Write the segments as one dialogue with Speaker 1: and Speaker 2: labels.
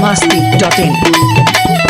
Speaker 1: biharmasti.in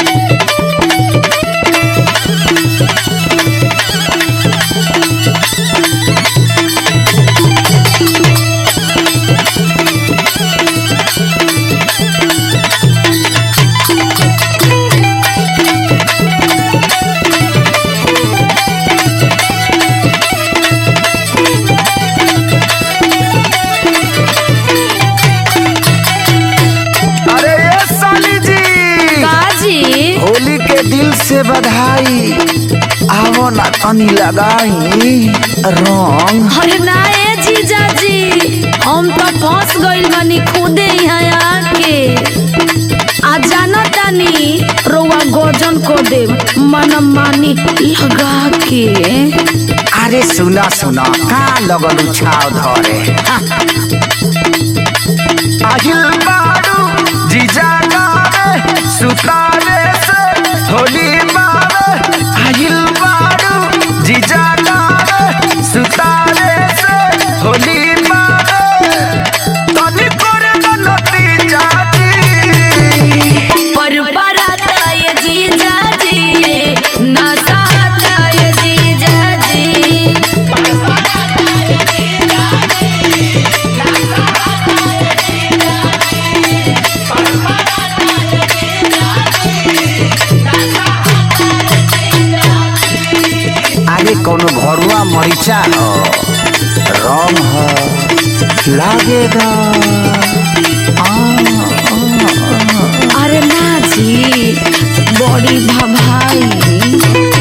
Speaker 2: अरे ये साली जी
Speaker 3: काजी
Speaker 2: होली के दिल से बधाई आवो ना तनी लगाई रंग
Speaker 3: अरे ना ए जीजा जी हम तो फंस गइल बानी खुदे यहाँ आके आ जाना तानी रोवा गोजन को दे मन मानी लगा के
Speaker 2: अरे सुना सुना का लगल छाव धरे আহিल बारू जीजा गावे सुतावे से होली मावे আহিल बारू जीजा गावे सुतावे से होली मावे तनी करे गलती जाती
Speaker 3: पर बराता ये जीजा जी ना साता ये जीजा जी
Speaker 2: आगे कोनो घरुआ मरीचा हो रंग हो लागेगा आ,
Speaker 3: अरे ना जी बड़ी भभाई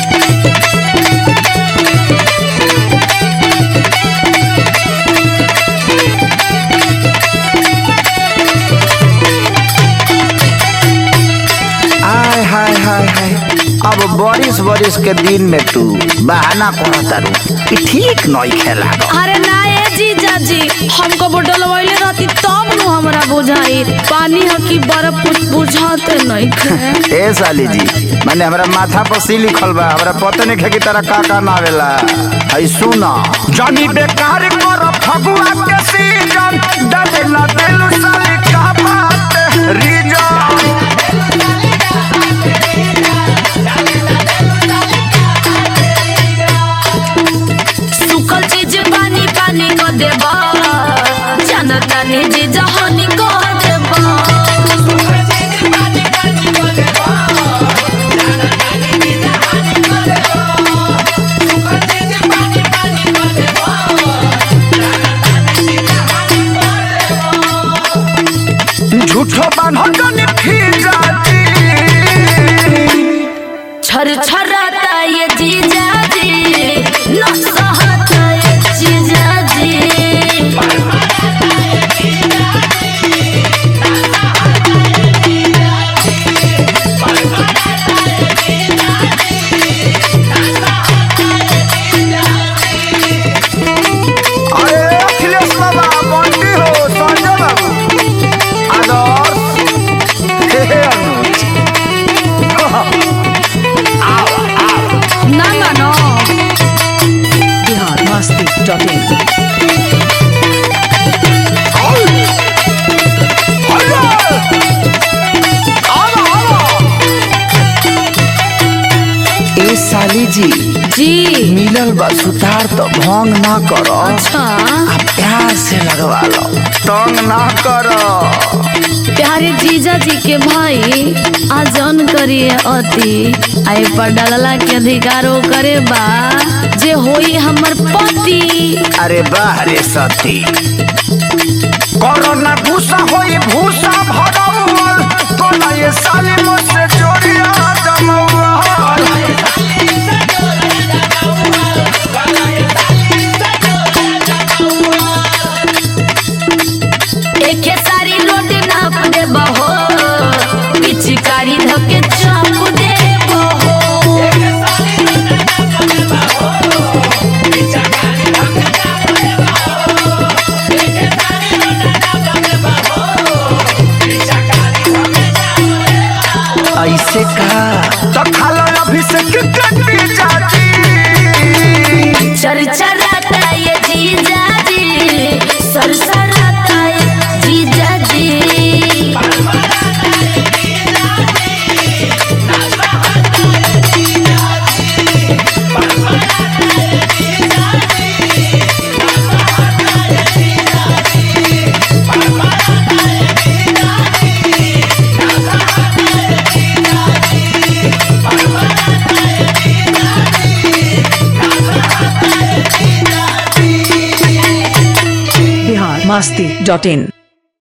Speaker 2: आय हाय हाय हाय अब बारिश बारिश के दिन में तू बहाना करो तारू कि ठीक नहीं खेला
Speaker 3: अरे ना ए जीजा जी हमको बोतल वाले रहती तब नु हमरा बुझाई पानी ह कि बर्फ कुछ बुझाते नहीं खे
Speaker 2: ए साली जी मैंने हमरा माथा पर सी लिखल बा हमरा पता नहीं है कि तारा का का नावेला है सुना जानी बेकार कर फगुआ के सीजन डाले ना दिल साली का बात रीजन
Speaker 3: सुखल चीज पानी पानी को देबा जनता ने जी जहानी को देबा
Speaker 2: झूठो बान्हो जानी फिर जाती
Speaker 3: छर छराता ये जीजा जी न सहता ये जीजा जी
Speaker 2: अरे अखिलेश बाबा बंटी हो संजय बाबू आदर्श हे हे अनुज
Speaker 3: ना मानो
Speaker 1: biharmasti.in
Speaker 2: ए साली जी
Speaker 3: जी
Speaker 2: मिलल बा सुतार तो भंग ना करो
Speaker 3: अच्छा
Speaker 2: आ प्यार से लगवा लो तंग ना करो
Speaker 3: प्यारे जीजा जी के भाई आजन करिए अति आई पर डालला के अधिकारो करे बा जे होई हमर पति
Speaker 2: अरे बाह रे सती कोरोना भूसा होई भूसा भरौल तोला ये साली मुझसे चोरिया जमौल
Speaker 3: एके सारी रोटी नाप दे बहो पिचकारी धके चाप दे बहो
Speaker 2: ऐसे का तो खालो अभिषेक कटी जाती
Speaker 3: चर चराता ये जीजा जी सरसराता ये जीजा
Speaker 1: masti.in.